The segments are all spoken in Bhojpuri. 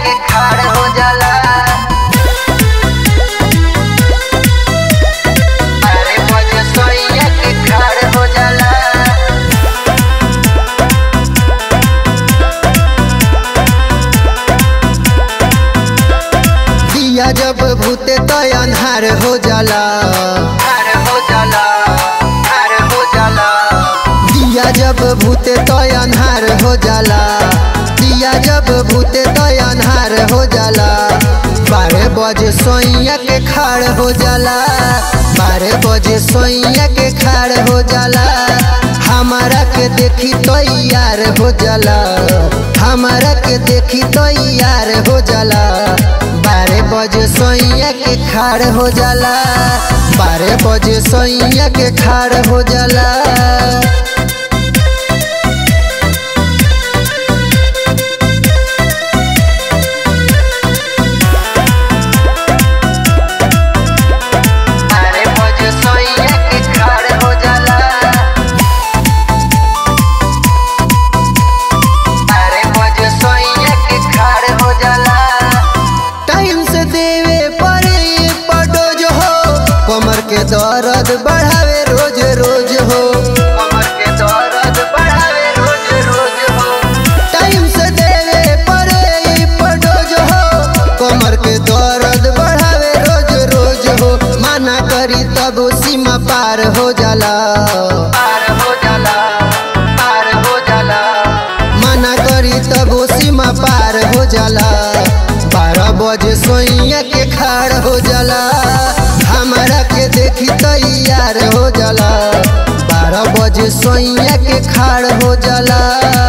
के खाड़ हो जाला बारह बजे सोइया के खाड़ हो जाला दिया जब भूते तो अन्हार हो जाला खाड़ हो जाला खाड़ हो जाला दिया जब भूते तो अन्हार हो जाला दिया जब भूते तो अन्हार हो जाला बारह बजे सोइया के खाड़ हो जाला बारह बजे सोइया के खाड़ हो जाला हमारा के देखी तो यार हो जाला हमारा के देखी तो यार हो जाला बारह बजे सोइया के खाड़ हो जाला बारह बजे सोइया के खाड़ हो जाला बारह बजे सोइया के खाड़ हो जाला बारह बजे सोइया के खाड़ हो जाला टाइम से देवे पड़े पडोज हो कमर के दर्द बढ़ावे रोज रोज हो कमर के दर्द बढ़ावे रोज रोज हो टाइम से देवे पड़े पडोज हो कमर के दर्द बढ़ावे रोज रोज हो माना करी तब सीमा पार हो जाला पार हो जाला पार हो जाला मना करी तब सीमा पार हो जाला बारह बजे सोइया के खाड़ हो जाला हमारा के देखी तैयार हो जाला बारह बजे सोइया के खाड़ हो जाला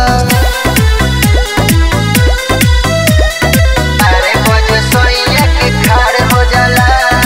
बारह बजे सोइया के खाड़ हो जाला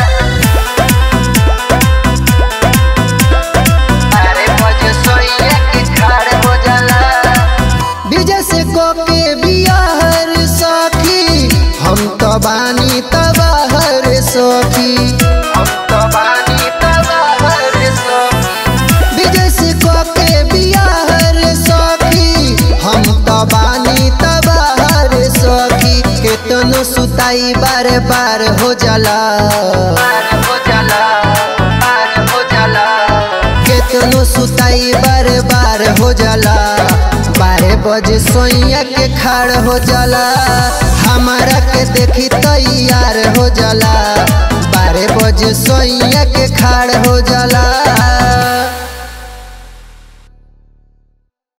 बारह बजे सोइया के खाड़ हो जाला विजय से कोके बियाहर सखी हम तो बानी तबाहर सखी हम तो बानी तबाहर सोखी विजय से कोके बियाहर सखी हम तो बानी तबाहर सखी केतनो सुताई बार बार हो जाला पार हो जाला पार हो जाला केतनो सुताई बार बार हो जाला बारह बजे सोइया के खाड़ हो जाला हमारा के देखी तैयार हो जाला बारह बजे सोइया के खाड़ हो जाला